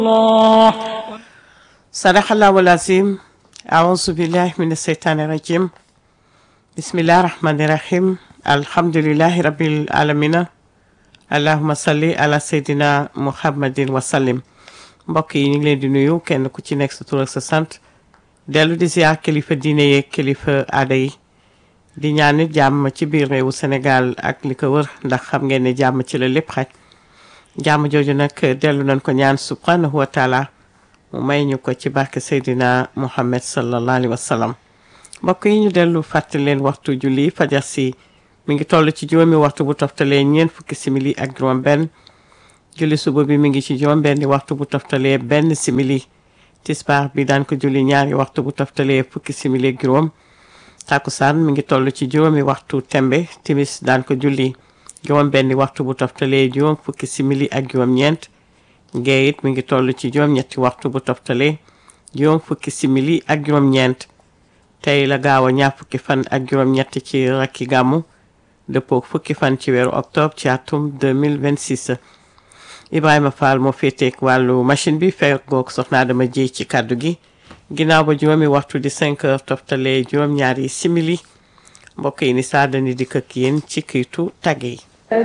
الله صدق الله العظيم أعوذ بالله من الشيطان الرجيم بسم الله الرحمن الرحيم الحمد لله رب العالمين اللهم صل على سيدنا محمد وسلم mbokk yi ñu ngi leen di nuyu kenn ku ci nekk sa tur ak sa sant dellu di ziar kilifa diine yeeg kilifa aada yi di ñaan nit jàmm ci biir réewu Sénégal ak li ko wër ndax xam ngeen ne jàmm ci la lépp xaj jàmm jooju nag dellu nañ ko ñaan subhanahu wa taala mu may ñu ko ci barke Seydina Muhammad sallallahu alayhi wa sallam mbokk yi ñu dellu fàttali leen waxtu julli fajar si mi ngi toll ci juróomi waxtu bu toftalee ñeent fukki simili ak juróom benn julli suba bi mi ngi ci juróom benni waxtu bu toftalee benn simili tisbaar bi daan ko julli ñaari waxtu bu toftalee fukki simili ak juróom takkusaan mi ngi toll ci juróomi waxtu tembe timis daan ko julli juróom benni waxtu bu toftalee juróom fukki simili ak juróom ñeent gee it mi ngi toll ci juróom ñetti waxtu bu toftalee juróom fukki simili ak juróom ñeent tey la gaaw a ñaar fukki fan ak juróom ñett ci rakki gàmmu dëppoo fukki fan ci weeru octobre ci atum 2026 Ibrahima Fall moo féeteek wàllu machine bi fekk goog soxna dama ji ci kàddu gi ginnaaw ba juróomi waxtu di 5 heures toftalee juróom ñaari simili mbokk yi ni saa dani di këkk yéen ci kiitu tàgge yi